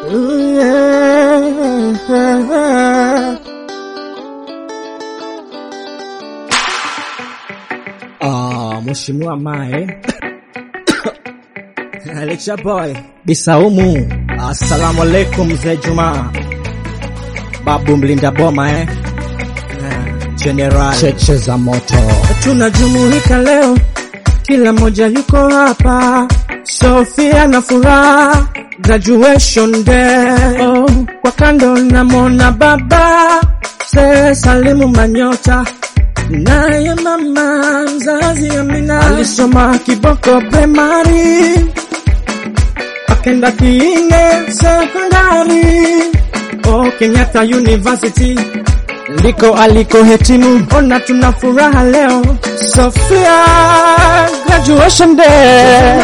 Ah, Mheshimiwa Mae Alexa boy Bisaumu, assalamu alaikum mzee Juma, babu mlinda boma eh? General cheche za moto, tunajumuika leo, kila mmoja yuko hapa, Sofia na furaha, graduation day oh, kwa kando namwona baba se Salimu Manyota naye mama mzazi Amina alisoma kiboko primary akenda kiine sekondari o Kenyatta University ndiko alikohetimu. Ona tuna furaha leo, Sofia graduation day.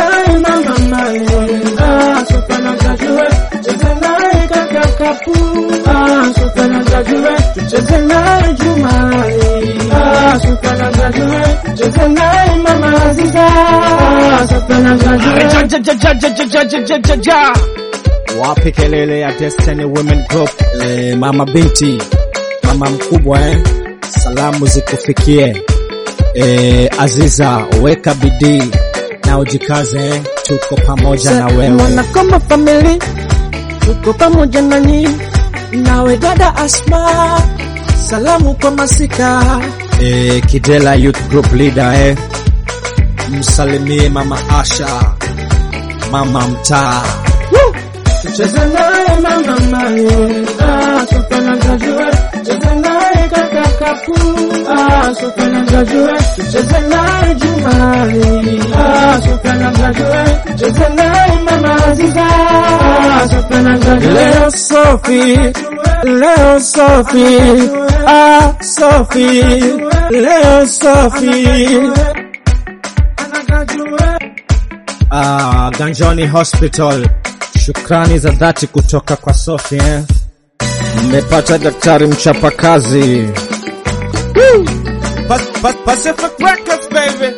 Ah, Sofia na graduate, cheze naye kaka kapu. Ah, Sofia na graduate, tucheze naye Jumani. Ah, Sofia na graduate, cheze naye mama Aziza. Ah, Sofia na graduate. Ja, ja, ja, ja, ja, ja, ja, ja, ja. Wapi kelele ya Destiny Women Group? Eh, mama binti mama mkubwa eh, salamu zikufikie eh, Aziza, weka bidii na ujikaze eh, tuko pamoja na wewe Mwana kama family tuko pamoja nanyi, nawe dada Asma, salamu kwa masika. eh, Kidela Youth Group leader eh, msalimie mama Asha, mama mtaa Tucheze naye mama Mayo, ah, Sofia na graduate. Tucheze naye kaka Kafu, ah, Sofia na graduate. Tucheze naye Jumani, ah, Sofia na graduate. Tucheze naye mama Aziza, ah, Sofia na graduate. Leo Sofi, leo Sofi, ah Sofi, leo Sofi. Ah, Ganjoni Hospital, shukrani za dhati kutoka kwa Sofi eh. Mmepata daktari mchapakazi. Pa- pa- Pacific Records baby.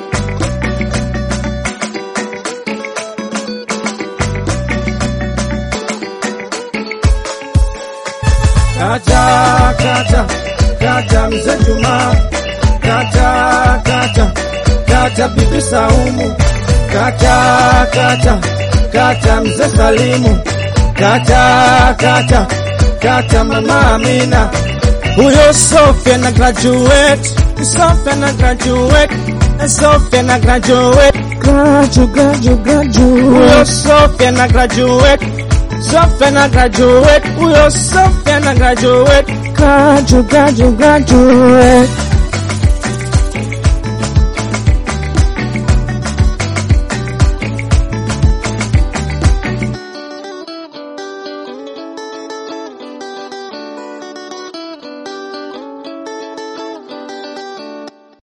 Kata kata kata mzee Juma, kata kata kata bibi Saumu, kata kata kata mzee Salimu, kata kata kata mama Amina. Huyo Sofia na graduate, Sofia na graduate, Sofia na graduate, Gradu, gradu, gradu. huyo Sofia na graduate, Sofia na graduate, huyo Sofia na graduate. Gradu, gradu, gradu.